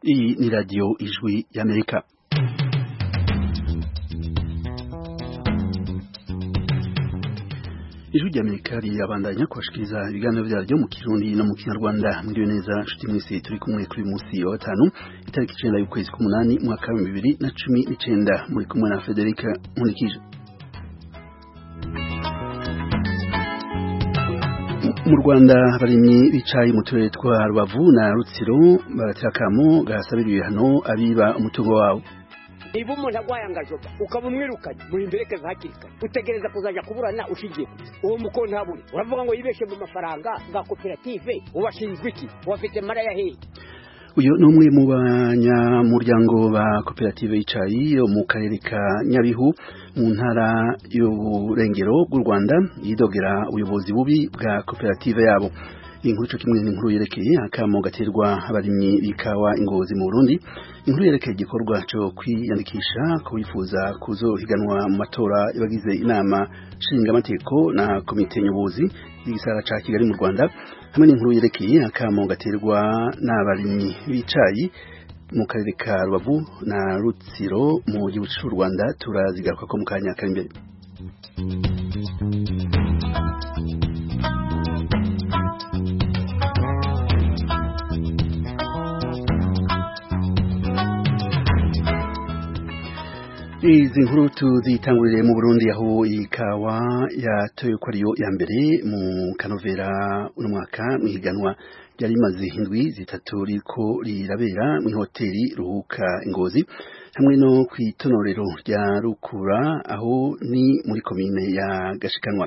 Hii ni radio Ijwi ya Amerika. Ijwi rya Amerika rirabandanya kubashikiriza ibiganiro byaryo mu Kirundi no mu Kinyarwanda. Mwiriwe neza nshuti mwese, turi kumwe kuri uyu munsi wa gatanu itariki icenda y'ukwezi k'umunani umwaka w'ibihumbi bibiri na cumi n'icenda. Muri kumwe na Federica Nkurikije. mu Rwanda abarimyi bicaye mu turere twa Rubavu na Rutsiro baratakamo gasabira ibihano abiba umutungo wabo niba umuntu agwaye angajoba ukaba umwirukanye muhimberekeza hakiri kare utegereza kuzajya kuburana ushingiye ku uwo muko ntabure uravuga ngo yibeshe mu mafaranga bwa koperative ubashinzwe iki ubafite mara ya hehe uyu ni umwe mu banyamuryango ba koperative y'icayi yo mu karere ka nyabihu mu ntara y'uburengero bw'u rwanda yidogera ubuyobozi bubi bwa koperative yabo inkuru ico kimwe n'inkuru yerekeye akamo gaterwa abarimyi b'ikawa ingozi mu burundi inkuru yerekeye igikorwa co kwiyandikisha ku bifuza kuzohiganwa mu matora y'abagize inama nshingamategeko na komite nyobozi y'igisara ca kigali mu rwanda hamwe n'inkuru yerekeye akamo gaterwa n'abarimyi b'icayi mu karere ka rubavu na rutsiro mu gihugu c'u rwanda turazigarukako mu kanya kari imbere izi nkuru tuzitangurire mu Burundi aho ikawa yatoye ko ariyo ya mbere mu kanovera uno mwaka mwihiganwa ryari rimaze indwi zitatu riko rirabera mu hoteli ruhuka ingozi hamwe no ku itonorero rya rukura aho ni muri komine ya gashikanwa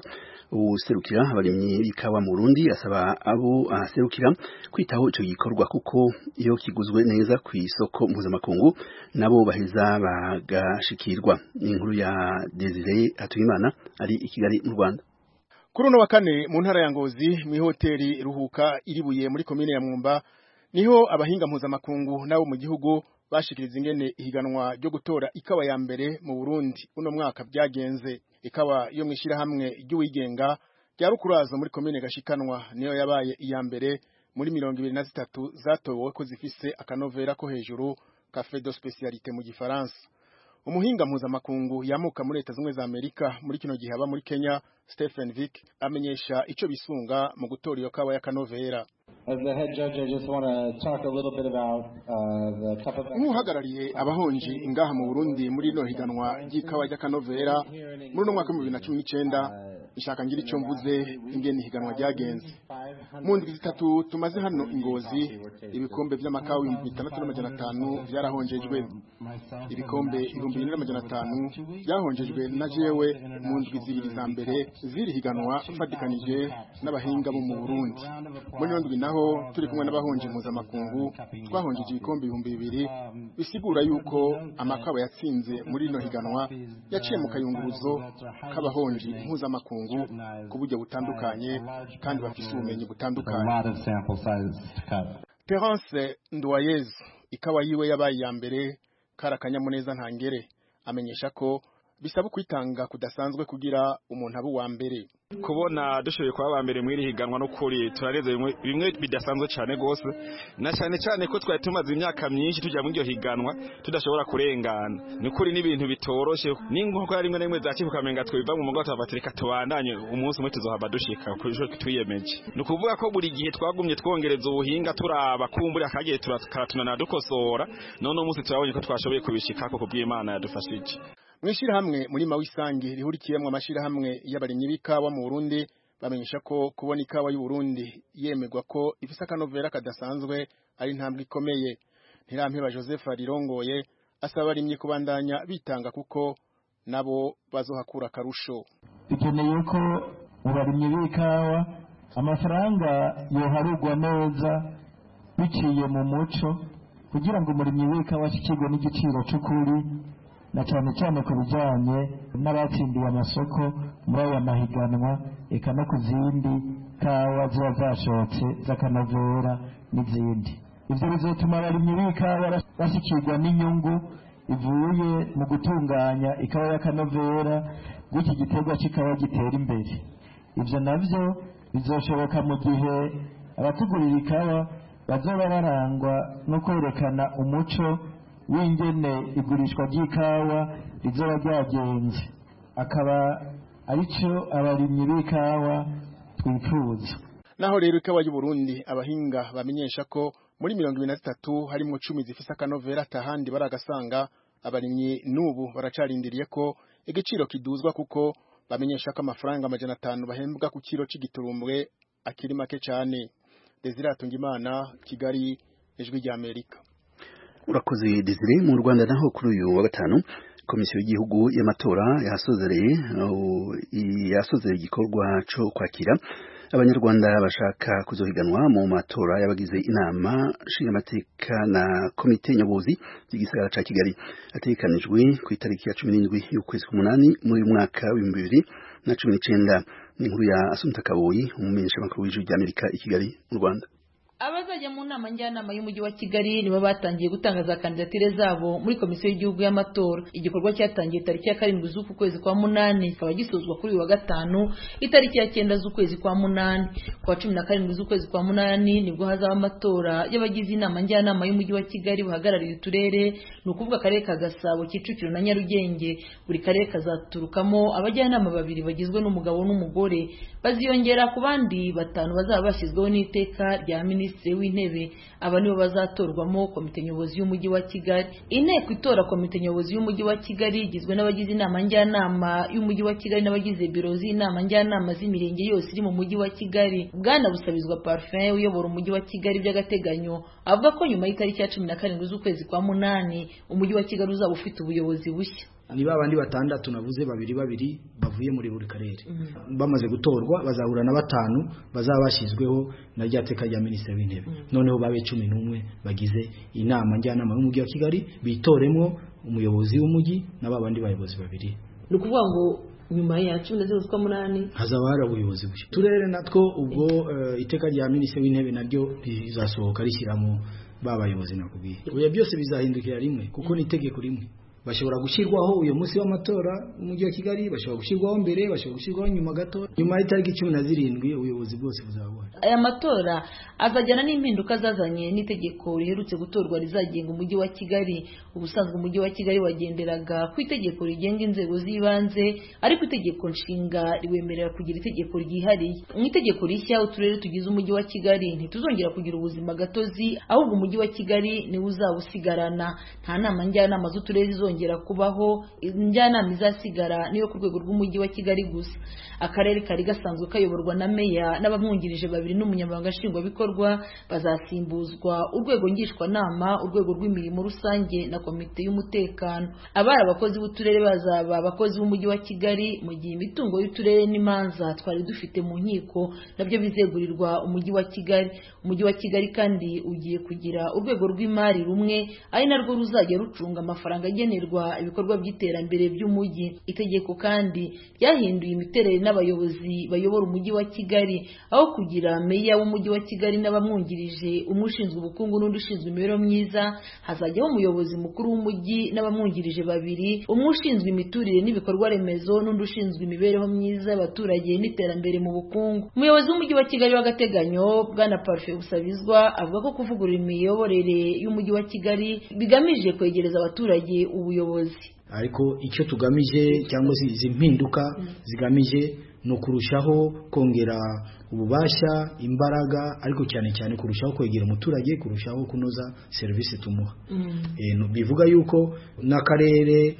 userukira abarimyi b'ikawa mu Burundi asaba abo aserukira kwitaho ico gikorwa kuko iyo kiguzwe neza ku isoko mpuzamakungu nabo baheza bagashikirwa inkuru ya Desire Hatuyimana ari i Kigali mu Rwanda kuri uno wa kane mu ntara ya Ngozi mu ihoteli Ruhuka iribuye muri komine ya Mwumba niho abahinga mpuzamakungu nabo mu gihugu bashikiriza ingene ihiganwa ryo gutora ikawa ya mbere mu Burundi uno mwaka byagenze ikawa yo mwishira hamwe ry'uwigenga rya rukurazo muri komine gashikanwa niyo yabaye iya mbere muri mirongo ibiri na zitatu zatowe ko zifise akanovera ko hejuru cafe de specialité mu gifaransa umuhinga mpuzamakungu yamuka muri leta zimwe za amerika muri kino gihe aba muri kenya stephen vick amenyesha ico bisunga mu gutora iyo kawa y'akanovera As the head judge, I just want to talk a little bit about uh, the type of nk'uhagarariye abahonji ngaha mu burundi muri rino higanwa ry'ikawa ry'akanovera muri uno mwaka w'ibihumbi bibiri na cumi n'icenda nshaka ngira icyo mvuze ingene ihiganwa ryagenze mu ndwi zitatu tumaze hano ingozi ibikombe vy'amakawa ibihumbi bitandatu n'amajana atanu vyarahonjejwe ibikombe ibihumbi bine n'amajana atanu vyahonjejwe na jewe mu ndwi zibiri za mbere ziri higanwa mfadikanije n'abahinga bo mu burundi muri ino ndwi naho turi kumwe n'abahonje mpuzamakungu twahonjeje ibikombe ibihumbi bibiri bisigura yuko amakawa yatsinze muri rino higanwa yaciye mu kayunguruzo k'abahonji mpuzamakungu ku buryo butandukanye kandi bafise ubumenyi butandukanye terence nduwayezu ikawa yiwe yabaye iya mbere kari akanyamuneza ntangere amenyesha ko bisaba kwitanga kudasanzwe kugira umuntu abe uwa mbere kubona dushoboye kuba aba mbere mw'iri higanwa n'ukuri turarenze bimwe bimwe bidasanzwe cyane rwose na cyane cyane ko twari tumaze imyaka myinshi tujya muri iryo higanwa tudashobora kurengana ni ukuri n'ibintu bitoroshye n'inkoko rimwe na rimwe za kivuka menga twiva mu mugongo tukavuga reka tubandanye umunsi umwe tuzohava dushika ku ijoro twiyemeje ni ukuvuga ko buri gihe twagumye twongereza ubuhinga turaba kumbura akagiye turatunana dukosora none umunsi turabonye ko twashoboye kubishikako ku bw'imana yadufashije mwishirahamwe muri mawisangi rihurikiyemwe amashirahamwe y'abarimyi b'ikawa mu Burundi bamenyesha ko kubona ikawa y'u Burundi yemegwa ko ifise akanovera kadasanzwe ari ntambwe ikomeye ntirampeba Joseph rirongoye asaba abarimyi kubandanya bitanga kuko nabo bazohakura akarusho bikeneye ko mu barimyi b'ikawa amafaranga yoharugwa neza biciye mu muco kugira ngo umurimyi w'ikawa ashyikirwe n'igiciro cy'ukuri na cyane cyane ku bijyanye n'abatsindiye amasoko muri aya mahiganwa eka no ku zindi kawa ziba zashotse z'akanovera n'izindi ibyo bizatuma abarimyi b'ikawa bashyikirwa n'inyungu ivuye mu gutunganya ikawa y'akanovera gutyo igiterwa cy'ikawa gitera imbere ibyo nabyo bizashoboka mu gihe abatugurira ikawa bazaba barangwa no kwerekana umuco w'ingene igurishwa ry'ikawa rizoba ryagenze akaba aricyo abarimyi b'ikawa twifuza naho rero ikawa y'uburundi abahinga bamenyesha ko muri mirongo ibiri na zitatu harimo cumi zifise akanovera atahandi baragasanga abarimyi n'ubu baracarindiriye ko igiciro kiduzwa kuko bamenyesha ko amafaranga amajana atanu bahembwa ku kiro c'igiturumbwe akiri make cane desire atungimana kigali ijwi ry'amerika urakoze desire mu rwanda naho kuri uyu wa gatanu komisiyo y'igihugu y'amatora yasozereye uh, yasozereye igikorwa cyo kwakira abanyarwanda bashaka kuzohiganwa mu matora y'abagize inama nshingamateka na komite nyobozi y'igisagara ca kigali ategekanijwe ku itariki ya cumi n'indwi y'ukwezi k'umunani muri uyu mwaka w'ibihumbi bibiri na cumi n'icenda ni inkuru ya asumta kaboyi umumenyeshamakuru w'ijwi ry'amerika i kigali mu rwanda abazajya mu nama njyanama y'umujyi wa kigali nibo batangiye gutangaza kandidatire zabo muri komisiyo y'igihugu y'amatora igikorwa cyatangiye tariki ya karindwi z'uku kwezi kwa munani kikaba gisozwa kuri uyu wa gatanu itariki ya cyenda z'ukwezi kwa munani ku wa cumi na karindwi z'ukwezi kwa munani nibwo hazaba amatora y'abagize inama njyanama y'umujyi wa kigali bahagarariye uturere ni ukuvuga akarere ka gasabo kicukiro na nyarugenge buri karere kazaturukamo abajyanama babiri bagizwe n'umugabo n'umugore baziyongera ku bandi batanu bazaba bashyizweho n'iteka rya minisitiri minisitiri w'intebe aba nibo bazatorwamo komite nyobozi y'umujyi wa kigali inteko itora komite nyobozi y'umujyi wa kigali igizwe n'abagize inama njyanama y'umujyi wa kigali n'abagize biro z'inama njyanama z'imirenge yose iri mu mujyi wa kigali bwana busabizwa parfum uyobora umujyi wa kigali by'agateganyo avuga ko nyuma y'itariki ya cumi na karindwi z'ukwezi kwa munani umujyi wa kigali uzaba ufite ubuyobozi bushya ni babandi batandatu navuze babiri babiri bavuye muri buri karere bamaze gutorwa bazahura na batanu bazaba bashyizweho na rya teka rya minisitiri w'intebe noneho babe cumi n'umwe bagize inama njyanama y'umujyi wa kigali bitoremo umuyobozi w'umujyi na babandi bayobozi babiri ni ukuvuga ngo nyuma ya cumi na zirindwi z'ukwa munani hazaba hari ubuyobozi bushya turere natwo ubwo iteka rya minisitiri w'intebe naryo rizasohoka rishyiramo ba bayobozi nakubwiye oya byose bizahindukira rimwe kuko ni itegeko rimwe bashobora gushyirwaho uyu munsi w'amatora umujyi wa kigali bashobora gushyirwaho mbere bashobora gushyirwaho nyuma gato nyuma y'itariki cumi na zirindwi ubuyobozi bwose buzaba aya matora azajyana n'impinduka zazanye n'itegeko riherutse gutorwa rizagenga umujyi wa kigali ubusanzwe umujyi wa kigali wagenderaga ku itegeko rigenga inzego z'ibanze ariko itegeko nshinga riwemerera kugira itegeko ryihariye mu itegeko rishya uturere tugize umujyi wa kigali ntituzongera kugira ubuzima gatozi ahubwo umujyi wa kigali niwo uzaba usigarana nta nama njyanama z'uturere izongera kubaho njyanama izasigara niyo ku rwego rw'umujyi wa kigali gusa akarere kari gasanzwe kayoborwa na meya n'abamwungirije babiri n'umunyamabanga nshingwabikorwa bazasimbuzwa urwego ngishwanama urwego rw'imirimo rusange na komite y'umutekano abari abakozi b'uturere bazaba abakozi b'umujyi wa kigali mu gihe imitungo y'uturere n'imanza twari dufite mu nkiko nabyo bizegurirwa umujyi wa kigali umujyi wa kigali kandi ugiye kugira urwego rw'imari rumwe ari narwo ruzajya rucunga amafaranga agenewe ibikorwa by'iterambere by'umujyi itegeko kandi ryahinduye imiterere n'abayobozi bayobora umujyi wa kigali aho kugira meya w'umujyi wa kigali n'abamwungirije umwe ushinzwe ubukungu n'undi ushinzwe imibereho myiza hazajyaho umuyobozi mukuru w'umujyi n'abamwungirije babiri umwe ushinzwe imiturire n'ibikorwa remezo n'undi ushinzwe imibereho myiza y'abaturage n'iterambere mu bukungu umuyobozi w'umujyi wa kigali w'agateganyo bwana parufe busabizwa avuga ko kuvugurura imiyoborere y'umujyi wa kigali bigamije kwegereza abaturage ubu ubuyobozi ariko icyo tugamije cyangwa se izi mpinduka zigamije ni ukurushaho kongera ububasha imbaraga ariko cyane cyane kurushaho kwegera umuturage kurushaho kunoza serivisi tumuha bivuga yuko n'akarere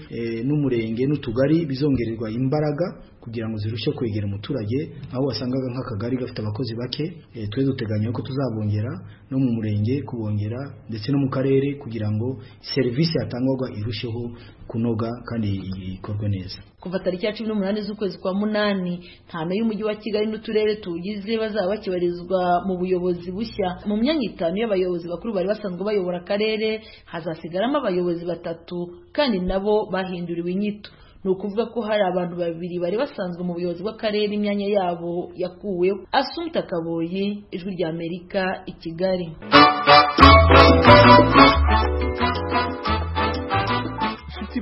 n'umurenge n'utugari bizongererwa imbaraga kugira ngo zirusheho kwegera umuturage aho wasangaga nk'akagari gafite abakozi bake twe duteganya ko tuzabongera no mu murenge kubongera ndetse no mu karere kugira ngo serivisi yatangwaga irusheho kunoga kandi ikorwe neza kuva tariki ya cumi n'umunani z'ukwezi kwa munani ntano y'umujyi wa kigali n'uturere tuwugize bazaba bakibarizwa mu buyobozi bushya mu myanya itanu y'abayobozi bakuru bari basanzwe bayobora akarere hazasigaramo abayobozi batatu kandi nabo bahinduriwe inyito ni ukuvuga ko hari abantu babiri bari basanzwe mu buyobozi bw'akarere imyanya yabo yakuweho asumita kaboyi ijwi rya amerika i kigali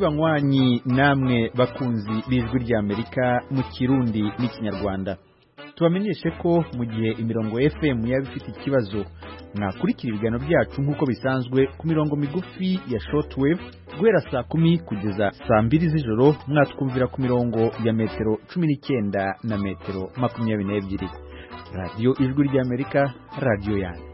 banywanyi namwe bakunzi b'ijwi ry'amerika mu kirundi n'ikinyarwanda tubamenyeshe ko mu gihe imirongo fm yaba ifite ikibazo mwakurikira ibiganiro byacu nk'uko bisanzwe ku mirongo migufi ya shortwave guhera saa kumi kugeza saa mbiri z'ijoro mwatwumvira ku mirongo ya metero cumi n'icyenda na metero makumyabiri n'ebyiri radiyo ijwi ry'amerika radiyo yanyu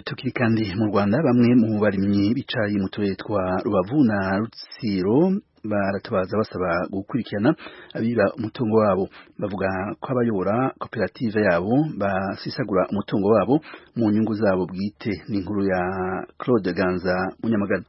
tukiri kandi mu Rwanda bamwe mu barimyi bicaye mu turere twa Rubavu na Rutsiro baratabaza basaba gukurikirana abiba umutungo wabo bavuga ko abayobora koperative yabo basisagura umutungo wabo mu nyungu zabo bwite n'inkuru ya Claude Ganza Munyamagana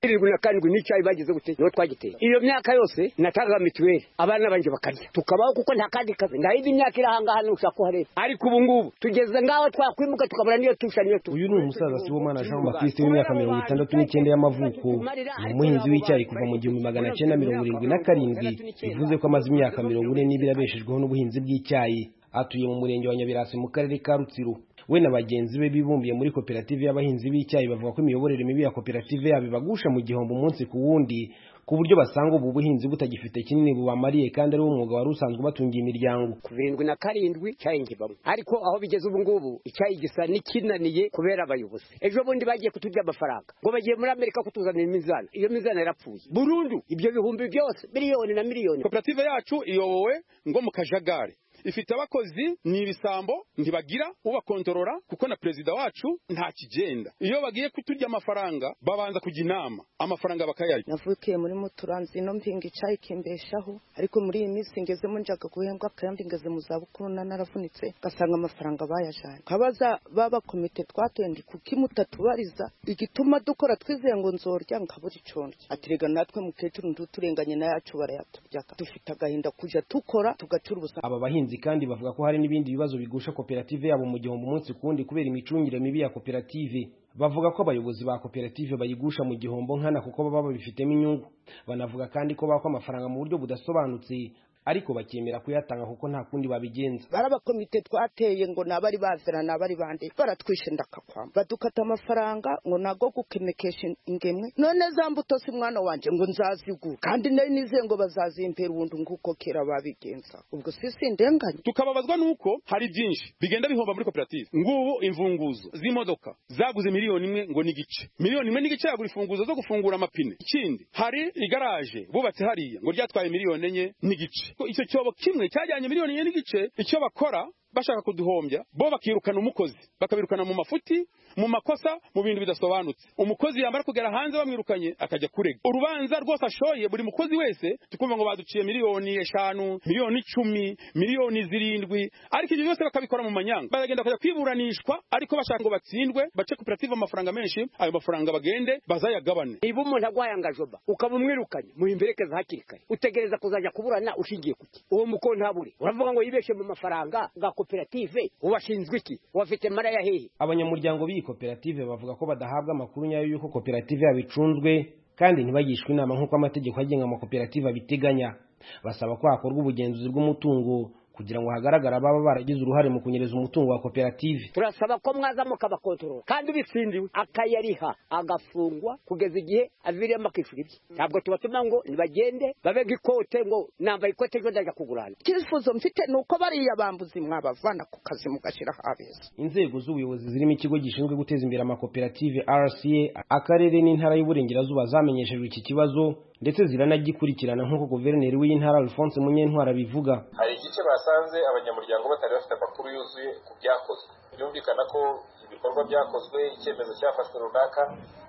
irindwi na karindwi n'icyayi bagize gute niho twagiteye iyo myaka yose natangaga mituweli abana banjye bakarya tukabaho kuko nta kandi kazi nta yindi myaka iri ahangaha ntushaka kuhareba ariko ubu ngubu tugeze ngaho twakwimuka tukabura niyo tusha niyo tu uyu ni umusaza sibomana jean baptiste w'imyaka mirongo itandatu n'icyenda y'amavuko ni umuhinzi w'icyayi kuva mu gihumbi magana cyenda mirongo irindwi na karindwi bivuze ko amaze imyaka mirongo ine n'ibiri abeshejweho n'ubuhinzi bw'icyayi atuye mu murenge wa nyabirasi mu karere ka rutsiro we na bagenzi be bibumbiye muri koperative y'abahinzi b'icyayi bavuga ko imiyoborere mibi ya koperative yabo ibagusha mu gihombo umunsi ku wundi ku buryo basanga ubu buhinzi butagifite kinini bubamariye kandi ari umwuga wari usanzwe ubatungiye imiryango kuva irindwi na karindwi icyayi ngibamo ariko aho bigeze ubu ngubu icyayi gisa n'ikinaniye kubera abayobozi ejo bundi bagiye kuturya amafaranga ngo bagiye muri amerika kutuzanira imizana iyo mizana yarapfuye burundu ibyo bihumbi byose miliyoni na miliyoni koperative yacu iyobowe ngo mu kajagari ifite abakozi ni ibisambo ntibagira ubakontorora kuko na perezida wacu nta kigenda iyo bagiye kuturya amafaranga babanza kujya inama amafaranga bakayarya navukiye muri muturanzi ino mpinga icyayi kimbeshaho ariko muri iyi minsi ngezemo njyaga guhembwa kandi ngeze mu zabukuru na naravunitse ugasanga amafaranga bayajyanye kabaza baba komite twatendi kuko imutatubariza igituma dukora twizeye ngo nzorya nkabura icyo ndya atirega natwe mukecuru nduturenganye na yacu barayaturyaga dufite agahinda kujya dukora tugacura ubusambo aba bahinzi kandi bavuga ko hari n'ibindi bibazo bigusha koperative yabo mu gihombo umunsi ku wundi kubera imicungire mibi ya koperative bavuga ko abayobozi ba koperative bayigusha mu gihombo nkana kuko baba babifitemo inyungu banavuga kandi ko bakwa amafaranga mu buryo budasobanutse ariko bakemera kuyatanga kuko nta kundi babigenza barabakomite twateye ngo nabari bazira nabari bande baratwishe ndakakwama badukata amafaranga ngo nago gukemekesha ingemwe none za mbuto si mwana wanje ngo nzazigura kandi nari nizeye ngo bazazimpera ubundi nguko kera babigenza ubwo sisi ndenganya tukababazwa nuko hari byinshi bigenda bihomba muri koperative ngubu imfunguzo z'imodoka zaguze miliyoni imwe ngo n'igice miliyoni imwe n'igice yagura imfunguzo zo gufungura amapine ikindi hari igaraje bubatse hariya ngo ryatwaye miliyoni enye n'igice icyo cyobo kimwe cyajyanye miliyoni enye n'igice icyo bakora bashaka kuduhombya bo bakirukana umukozi bakabirukana mu mafuti mu makosa mu bintu bidasobanutse umukozi yamara kugera hanze bamwirukanye akajya kurega urubanza rwose ashoye buri mukozi wese tukumva ngo baduciye miliyoni eshanu miliyoni icumi miliyoni zirindwi ariko ibyo byose bakabikora mu manyanga baragenda bakajya kwiburanishwa ariko bashaka ngo batsindwe bace koperative amafaranga menshi ayo mafaranga bagende bazayagabane niba umuntu agwaye angajoba ukaba umwirukanye muhimberekeza hakiri kare utegereza kuzajya kuburana ushingiye kuki uwo muko ntabure uravuga ngo yibeshe mu mafaranga ga koperative ubashinzwe iki ubafite maraya hehe abanyamuryango biyi koperative bavuga ko badahabwa amakuru nyayo y'uko koperative yabo icunzwe kandi ntibagishwe inama nk'uko amategeko agenga amakoperative abiteganya basaba ko hakorwa ubugenzuzi bw'umutungo kugira ngo hagaragare ababa baragize uruhare mu kunyereza umutungo wa koperative turasaba ko mwaza mukabakontorora kandi ubitsindiwe akayariha agafungwa kugeza igihe aviriyemo akishyura ibye ntabwo tubatuma ngo nibagende babega ikote ngo nambaye ikote ejo ndajya kugurana icyifuzo mfite ni uko bariya bambuzi mwabavana ku kazi mugashyira habeza inzego z'ubuyobozi zirimo ikigo gishinzwe guteza imbere amakoperative rca akarere n'intara y'uburengerazuba zamenyeshejwe iki kibazo ndetse ziranagikurikirana nk'uko guverineri w'intara alphonse munyentwara abivuga hari igice basanze abanyamuryango batari bafite amakuru yuzuye ku byakozwe byumvikana ko ibikorwa byakozwe icyemezo cyafashwe runaka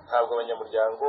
ntabwo abanyamuryango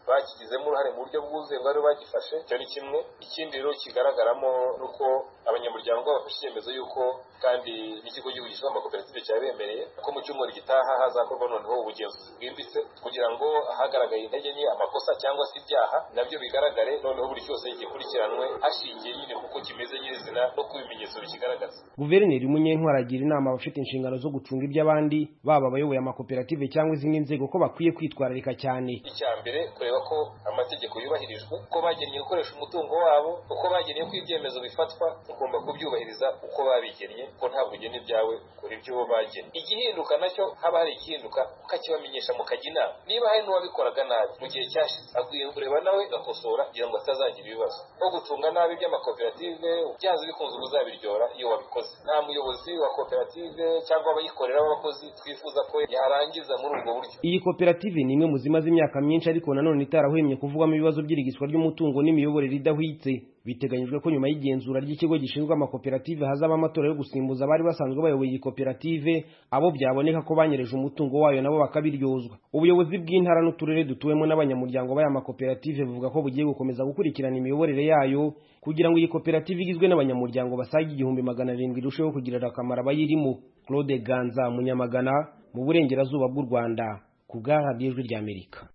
bakigizemo uruhare mu buryo bwuzuye ngo aribo bagifashe icyo ni kimwe ikindi rero kigaragaramo ni uko abanyamuryango bafashe icyemezo y'uko kandi n'ikigo gihugu gishinzwe amakoperative cyabemereye ko mu cyumweru gitaha hazakorwa noneho ubugenzuzi bwimbitse kugira ngo hagaragaye intege nke amakosa cyangwa se ibyaha nabyo bigaragare noneho buri cyose gikurikiranwe hashingiye nyine kuko kimeze nyirizina no ku bimenyetso bikigaragaza guverineri munyentwara agira inama abafite inshingano zo gucunga iby'abandi baba abayoboye amakoperative cyangwa izindi nzego ko bakwiye kwitwararika cyane icya mbere kureba ko amategeko yubahirijwe uko bagennye gukoresha umutungo wabo uko bagennye ko ibyemezo bifatwa ugomba kubyubahiriza uko babigennye ko ntabwo ugena ibyawe ukora iby'uwo bagennye igihinduka nacyo haba hari igihinduka kakibamenyesha mu kajya inama niba hari n'uwabikoraga nabi mu gihe cyashize akwiye kureba nawe agakosora kugira ngo atazagira ibibazo nko gucunga nabi iby'amakoperative byanze bikunze uzabiryora iyo wabikoze nta muyobozi wa koperative cyangwa abayikorera b'abakozi twifuza ko yarangiza muri ubwo buryo iyi koperative ni imwe mu zimaze imyaka myinshi ariko nanone itarahwemye kuvugwamo ibibazo by'irigiswa ry'umutungo n'imiyoborere idahwitse biteganyijwe ko nyuma y'igenzura ry'ikigo gishinzwe amakoperative hazaba amatora yo gusimbuza abari basanzwe bayoboye iyi koperative abo byaboneka ko banyereje umutungo wayo nabo bakabiryozwa ubuyobozi bw'intara n'uturere dutuwemo n'abanyamuryango b'aya makoperative buvuga ko bugiye gukomeza gukurikirana imiyoborere yayo kugira ngo iyi koperative igizwe n'abanyamuryango basaga igihumbi magana arindwi irusheho kugirira akamaro abayirimo claude ganza munyamagana mu burengerazuba bw'u rwanda ku bwa radiyo ijwi ry'amerika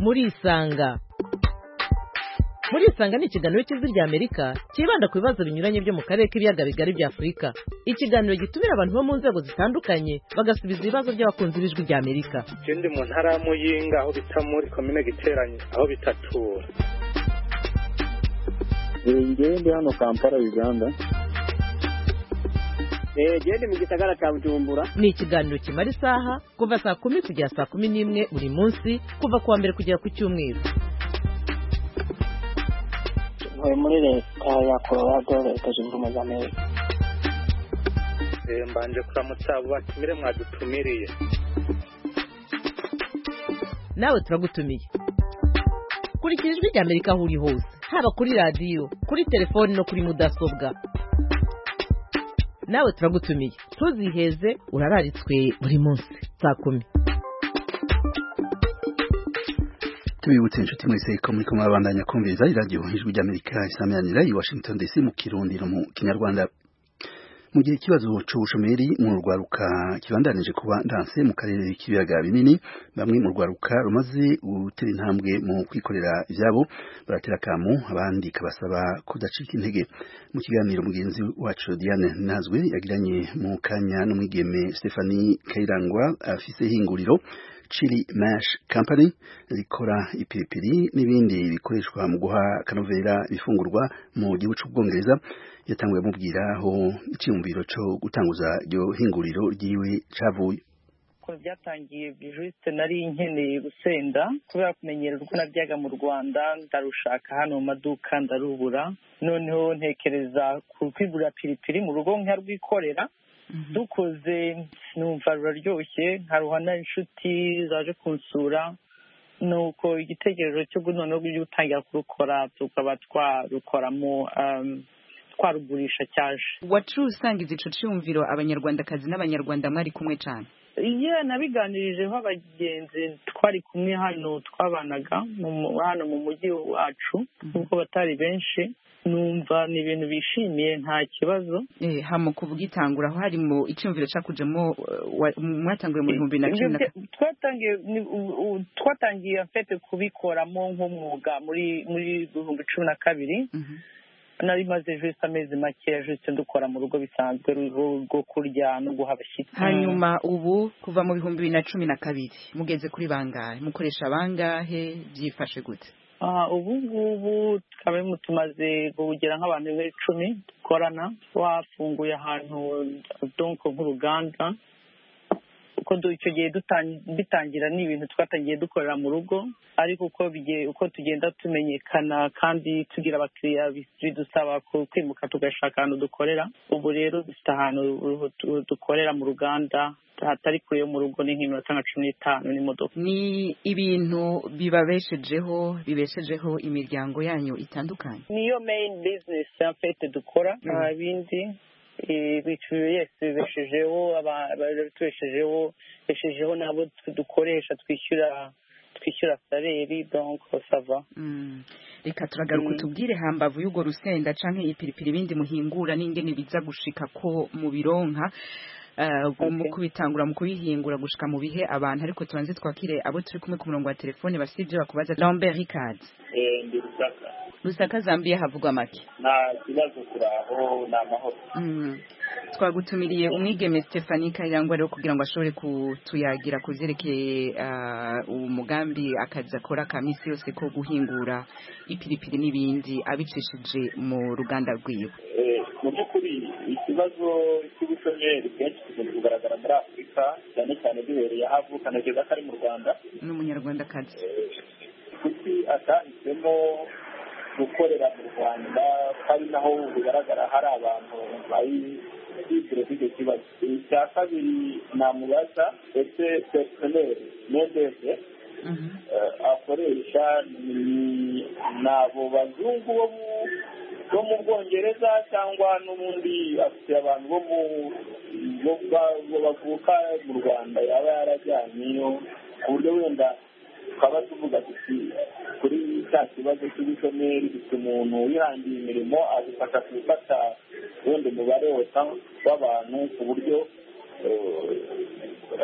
murisanga murisanga ni ikiganiro cy'ijwi ry'amerika cyibanda ku bibazo binyuranye byo mu karere k'ibiyaga bigari bya afurika ikiganiro gitumira abantu bo mu nzego zitandukanye bagasubiza ibibazo by'abakunzi b'ijwi ry'amerika ikindi mu ntara ya muyinga aho bita muri komine giteranye aho bitatura ngende hano kampala uganda genda mu gisagara cya bujumbura ni ikiganiro kimara isaha kuva saa kumi kugera saa kumi n'imwe buri munsi kuva ku wa mbere kugera ku cyumweru ntuye muri leta ya colorado leta zunze ubumwe za amerika mbanje kuramutsa batumire mwadutumiriye nawe turagutumiye kurikira ijwi rya amerika aho uri hose haba kuri radiyo kuri telefoni no kuri mudasobwa nawe turagutumiye ntuziheze urararitswe buri munsi saa kumi tubibutse inshuti mwese ko muri kumwe babandanya kumviriza iradiyo ijwi ry'amerika isameranira i washington dc mu kirundi no mu kinyarwanda mu gihe ikibazo cy'ubushomeri mu rwaruka kibandanije kuba ndanse mu karere k'ibiyaga binini bamwe mu rwaruka rumaze gutera intambwe mu kwikorera ibyabo baratera akamu abandi kabasaba kudacika intege mu kiganiro mugenzi wacu Diane Nazwe yagiranye mu kanya n'umwigeme Stephanie Kayirangwa afise hinguriro Chili Mash Company rikora ipiripiri n'ibindi bikoreshwa mu guha kanovera ifungurwa mu gihugu cy'ubwongereza yatanguye amubwira aho icyumviro cyo gutanguza iryo hinguriro ryiwe cyavuye byatangiye bijisite nari nkeneye gusenda kubera kumenyera uko nabyaga mu rwanda ndarushaka hano mu maduka ndarubura noneho ntekereza kwigurira piripiri mu rugo nkarwikorera dukoze numva ruraryoshye nkaruha n'inshuti zaje kunsura nuko igitekerezo cyo noneho gutangira kurukora tukaba twarukoramo twarugurisha cyaje wacuruza usanga izico cyumviro abanyarwandakazi n'abanyarwanda mwari kumwe cyane iyo nabiganirijeho abagenzi twari kumwe hano twabanaga hano mu mujyi wacu nubwo batari benshi numva ni ibintu bishimiye nta kibazo hano kuvuga itangura aho hari mu icyumviro cyakujemo mwatangiye mu bihumbi na cumi na twatangiye afite kubikoramo nk'umwuga muri muri bihumbi cumi na kabiri nari maze jisite amezi makeya jisite dukora mu rugo bisanzwe rwo kurya no guha abashyitsi hanyuma ubu kuva mu bihumbi bibiri na cumi na kabiri mugeze kuri bangahe mukoresha bangahe byifashe gute ubu ngubu twaba tumaze kugera nk'abantu b'icumi dukorana twafunguye ahantu donko nk'uruganda uko icyo gihe bitangira ni ibintu twatangiye dukorera mu rugo ariko uko tugenda tumenyekana kandi tugira abakiriya bidusaba kwimuka tugashaka ahantu dukorera ubu rero dufite ahantu dukorera mu ruganda hatari kure yo mu rugo ni nk'iminota nka cumi n'itanu n'imodoka ni ibintu bibabeshejeho bibeshejeho imiryango yanyu itandukanye niyo meyini bizinesi ya fete dukora nta bindi bibeshejeho tubeshejeho beshejeho n'abo dukoresha twishyura twishyura saleri donko sava reka turagaruka tubwire hambavu y'urwo rusenda cyangwa ipiripiri ibindi muhingura n'ingene biza gushika ko mu bironka mu kubitangura mu kubihingura gushika mu bihe abantu ariko tubanze twakire abo turi kumwe ku murongo wa telefone basibye bakubaza Lambert Ricard rusaka zambia havugwa make nta kibazo turaho ni amahoro twagutumiriye umwigeme stephanie kayirangwa rero kugira ngo ashobore kutuyagira ku byerekeye umugambi akazi akora ka minsi yose ko guhingura ipiripiri n'ibindi abicishije mu ruganda rwiwe mu by'ukuri ikibazo cy'ubushomeri bwinshi kikunze kugaragara muri afurika cyane cyane duhereye aho avuka na kugeza ko ari mu rwanda ni umunyarwandakazi kuki atahisemo gukorera mu rwanda ko ari naho bigaragara hari abantu bari byiciro by'icyo kibazo icya kabiri namubaza ese perisoneri medese akoresha ni abo bazungu bo mu bwongereza cyangwa n'ubundi afite abantu bo bavuka mu rwanda yaba yarajyanyeyo ku buryo wenda tukaba tuvuga tuti kuri cya kibazo cy'ubushomeri dufite umuntu wihangiye imirimo agufasha gufata ubundi umubare wose w'abantu ku buryo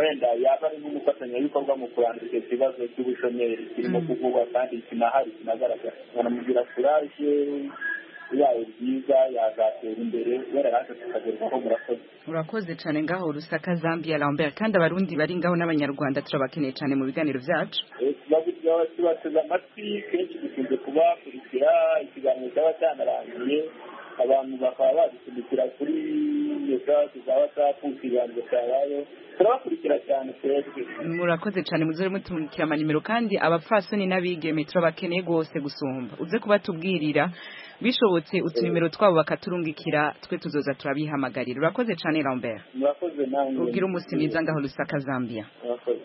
wenda yaba ari nk'umufatanyabikorwa mu kurandura icyo kibazo cy'ubushomeri kirimo kuvugwa kandi kinahari kinagaragara banamugira kuraje bibaye byiza yazatera imbere kubera natwe tukagerwaho murakoze urakoze cyane ngaho rusaka zambia lambert kandi abarundi bari ngaho n'abanyarwanda turabakeneye cyane mu biganiro byacu tubateze amatwi kenshi dukunze kubakurikira ikiganiro cyaba cyanarangiye abantu bakaba badusindikira kuri iyo saha tuzaba tapu ikiganiro cyabaye turabakurikira cyane twebwe murakoze cyane muzore mutumukira amanimero kandi abapfasoni n'abigeme turabakeneye rwose gusumba uze kubatubwirira bishobotse utunimero twabo bakaturungikira twe tuzoza turabihamagarira urakoze cyane Lambert murakoze nawe ubwira umunsi mwiza ngaho rusaka zambia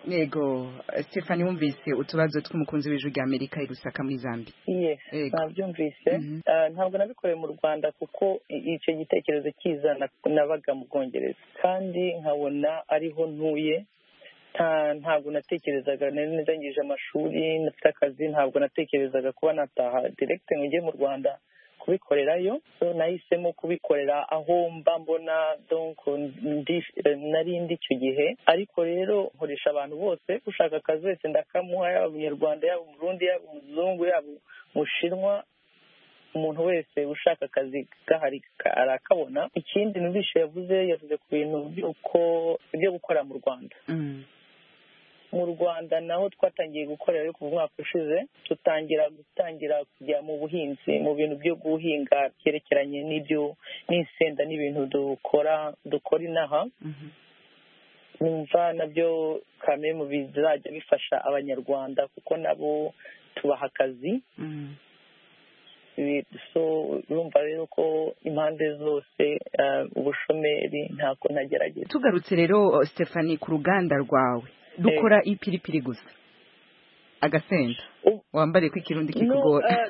yego stefani wumvise utubazo tw'umukunzi w'ijwi rya amerika i rusaka muri zambia nabyumvise ntabwo nabikoreye mu rwanda kuko icyo gitekerezo cyiza nabaga mu bwongereza kandi nkabona ariho ntuye ntabwo natekerezaga nari narangije amashuri nafite akazi ntabwo natekerezaga kuba nataha direkite ngo njye mu rwanda kubikorerayo nahisemo kubikorera aho mba mbona nari ndi icyo gihe ariko rero nkoresha abantu bose ushaka akazi wese ndakamuha yaba umunyarwanda yaba umurundi yaba umuzungu yaba umushinwa umuntu wese ushaka akazi gahari arakabona ikindi nubishe yavuze yavuze ku bintu byo gukora mu rwanda mu rwanda naho twatangiye gukorera ariko mu mwaka ushize tutangira gutangira kujya mu buhinzi mu bintu byo guhinga byerekeranye n'ibyo n'insenda n'ibintu dukora dukora inaha numva nabyo kamwe mu bizajya bifasha abanyarwanda kuko nabo tubaha akazi so urumva rero ko impande zose ubushomeri ntabwo ntagerageza tugarutse rero Stefani ku ruganda rwawe dukora ipiripiri gusa agasenda wambariye ko ikirundi kikugora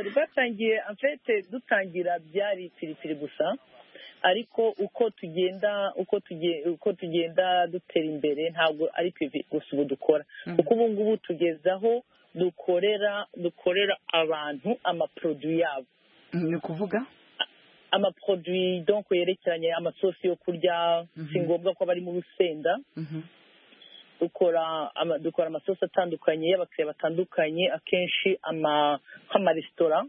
rwatangiye amfete dutangira byari ipiripiri gusa ariko uko tugenda uko tugenda dutera imbere ntabwo ari piripiri gusa ubu dukora kuko ubu ngubu tugezaho dukorera dukorera abantu amaporoduwi yabo ni ukuvuga amaporoduwi donko yerekeranye amasosi yo kurya si ngombwa ko aba ari mu rusenda dukora amasosi atandukanye y'abakiriya batandukanye akenshi nk'amaresitora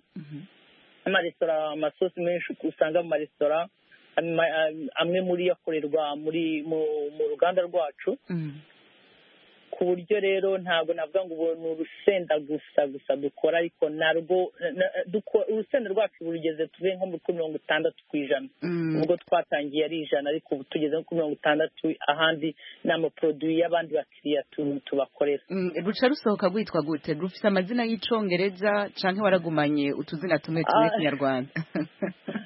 amaresitora amasosi menshi usanga mu maresitora amwe muri yo akorerwa mu ruganda rwacu ku buryo rero ntabwo navuga ngo ubu ni urusenda gusa gusa dukora ariko narwo urusenda rwacu rugeze tuve nko kuri mirongo itandatu ku ijana ubwo twatangiye ari ijana ariko ubu tugeze kuri mirongo itandatu ahandi ni amaporoduwi y'abandi bakiriya tubakorera ruca rusohoka rwitwa gute rufite amazina y'icyongereza cyangwa waragumanye utuzina tumwe tumwe kinyarwanda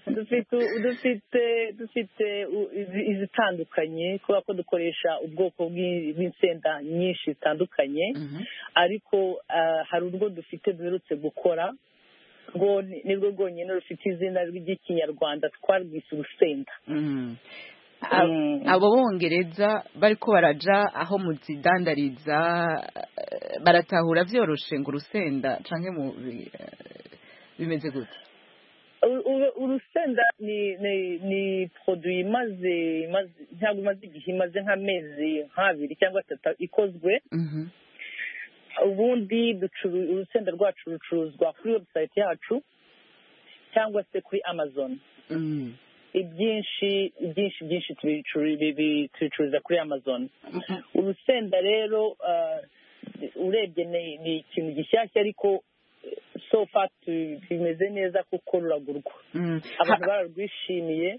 dufite dufite izitandukanye kubera ko dukoresha ubwoko bw'insenda nyinshi zitandukanye ariko hari urwo dufite duherutse gukora rwo nirwo rwonyine rufite izina ry'ikinyarwanda twarwise urusenda abo bongereza bari ko baraja aho muzidandariza baratahura byoroshe ngo urusenda cyangwa bimeze gutya urusenda ni ni poroduwi imaze ntabwo imaze igihe imaze nk'amezi nk'abiri cyangwa atatu ikozwe ubundi urusenda rwacu rucuruzwa kuri webusayiti yacu cyangwa se kuri amazoni ibyinshi byinshi byinshi tubicururiza kuri amazoni urusenda rero urebye ni ikintu gishyashya ariko so far tumeze neza kuko ruragurwa abantu bararwishimiye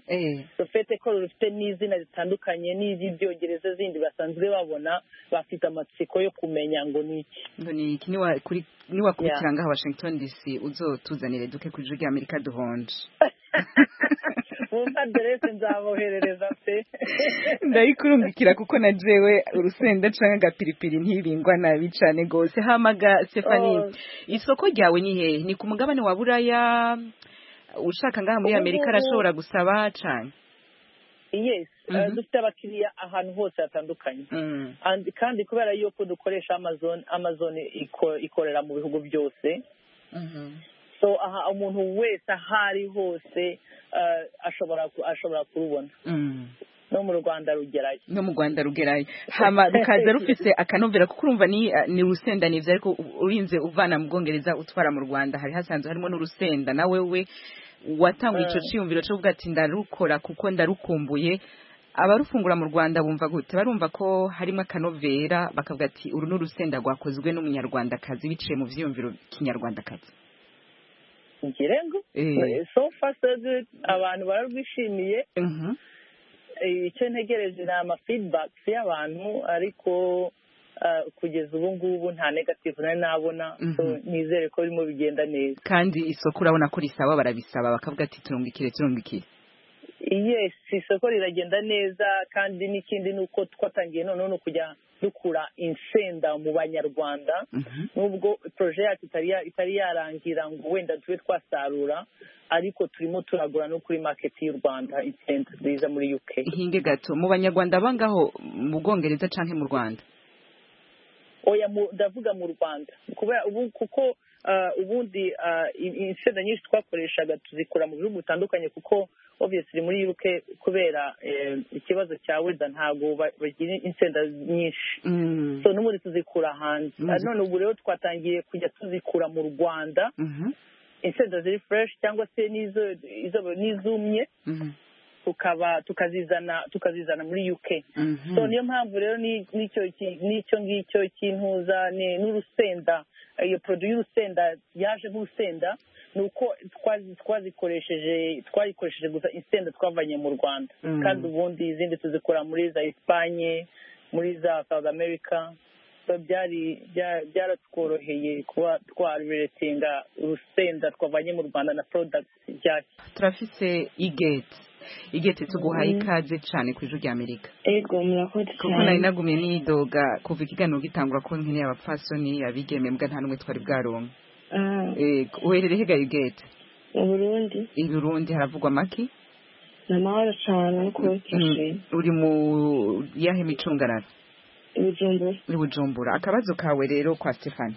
rufite ko rufite n'izina ritandukanye n'iry'ibyongereza zindi basanzwe babona bafite amatsiko yo kumenya ngo ni iki ngo ni iki niwakurikira ngaha washington dc uzotuzanire duke ku ijwi ry'amerika duhonje wumva aderese nzaboherereza pe ndayikurungikira kuko na jewe urusenda cyangwa agapiripiri ntibingwa nabi cyane rwose hamaga stefani isoko ryawe ni hehe ni ku mugabane wa buraya ushaka ngaha muri amerika arashobora gusaba cyane yes dufite abakiriya ahantu hose hatandukanye kandi kubera yuko dukoresha amazon amazon ikorera mu bihugu byose so aha umuntu wese aho ari hose ashobora kurubona no mu rwanda rugerayo no mu rwanda rugerayo hama rukaza rufite akanovera kuko urumva ni ni urusenda nibyo ariko urinze uvana mu bwongereza utwara mu rwanda hari hasanzwe harimo n'urusenda nawe we watanguye icyo cyiyumviro cyo kuvuga ati ndarukora kuko ndarukumbuye abarufungura mu rwanda bumva gute barumva ko harimo akanovera bakavuga ati uru ni urusenda rwakozwe n'umunyarwandakazi biciye mu byiyumviro kinyarwandakazi ngo so fasitezi abantu bararwishimiye icyo ntegereje ni amafidibakisi y'abantu ariko kugeza ubu ngubu nta negativu nari nabona nizere ko birimo bigenda neza kandi isoko urabona ko risaba barabisaba bakavuga ati turungikire turungikire yesi isoko riragenda neza kandi n'ikindi ni uko twatangiye noneho no kujya dukura insenda mu banyarwanda nubwo poroje yacu itari yarangira ngo wenda tube twasarura ariko turimo turagura no kuri maketi y'u rwanda insenda nziza muri uk ihinge gato mu banyarwanda bangaho mu bwongereza cyangwa mu rwanda oya ndavuga mu rwanda kubera ubu kuko ubundi insenda nyinshi twakoreshaga tuzikora mu bihugu bitandukanye kuko obviously muri UK kubera ikibazo cya weda ntabwo bagira insenda nyinshi so n'ubundi tuzikura hanze none ubu rero twatangiye kujya tuzikura mu rwanda insenda ziri fureshi cyangwa se n'izumye tukaba tukazizana tukazizana muri UK so niyo mpamvu rero n'icyo n'icyo ngicyo cy'intuza n'urusenda iyo produit y'urusenda yaje nk'urusenda ni uko twazikoresheje twayikoresheje gusa insenda twavanye mu Rwanda kandi ubundi izindi tuzikora muri za Espanye muri za South America byaratworoheye kuba twaruretinga urusenda twavanye mu rwanda na porodagiti byacu turafise igeti igeti tuguhaye ikaze cyane ku ijwi ry'amerika yego murakoze cyane kuko nari nagumiye n'iyidoga kuva ikiganiro gitangura ko nkene abapfasoni abigeme mbwa nta n'umwe twari bwaronka uherereye hegaye igeti mu burundi i burundi haravugwa amaki ni amahoro cyane kubakishije uri mu yahe micungararo ibijumbura ibijumbura akabazo kawe rero kwa stefani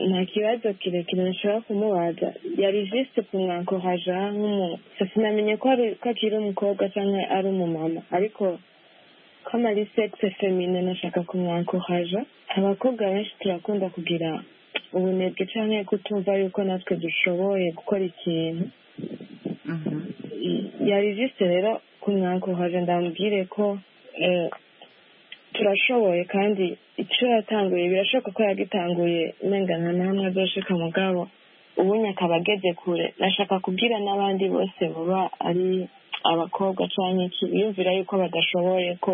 nta kibazo kirekire nashobora kumubaza yari jisite ku mwanko haja nk'umuntu sinamenye ko akiri umukobwa cyangwa ari umumama ariko ko ari sekise femine nashaka ku mwanko haja abakobwa benshi turakunda kugira ubunebwe cyangwa kutumva yuko natwe dushoboye gukora ikintu yari jisite rero ku mwanko haja ndamubwire ko turashoboye kandi icyo yatanguye birashoboka ko yagitanguye nta n'amwe azoshika mugabo ubundi akaba ageze kure nashaka kubwira n'abandi bose baba ari abakobwa cyangwa iki biyumvira yuko badashoboye ko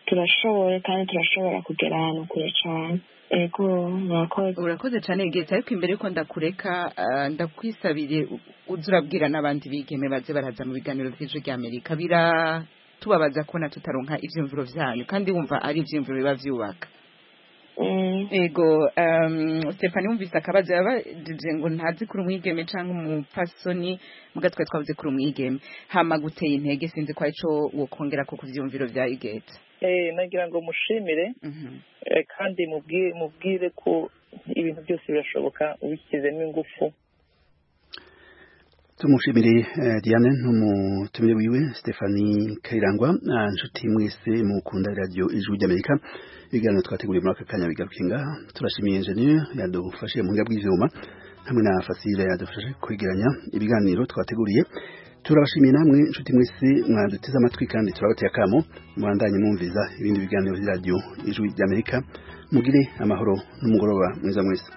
turashoboye kandi turashobora kugera ahantu kure cyane ego murakoze urakoze cyane igihe ariko imbere yuko ndakureka ndakwisabiye urabwira n'abandi bigeme baze baraza mu biganiro by'ijwi ry'amerika bira tubabaza kubona tutaronka ibyiyumviro byanyu kandi wumva ari ibyiyumviro biba byubaka yego stefani wumvise akabazo yabajije ngo ntazi kuri umwigeme cyangwa umupasoni mbwa twari twavuze kuri umwigeme hama guteye intege sinzi ko aricyo wokongera ko ku byiyumviro bya igeta nagira ngo mushimire kandi mubwire ko ibintu byose birashoboka ubishyizemo ingufu tumushimire diane ntumutumire wiwe stefani kayirangwa inshuti mwese mukunda radiyo ijwi ry'amerika ibiganiro twateguriye muri aka kanya bigarukinga turashimiye enjeniyeri yadufashe mu buryo bw'ibyuma hamwe na fasire yadufashe kwegeranya ibiganiro twateguriye turabashimiye namwe inshuti mwese mwaduteze amatwi kandi turabateye akamo mwandanye mwumviza ibindi biganiro by'iradiyo ijwi ry'amerika mugire amahoro n'umugoroba mwiza mwese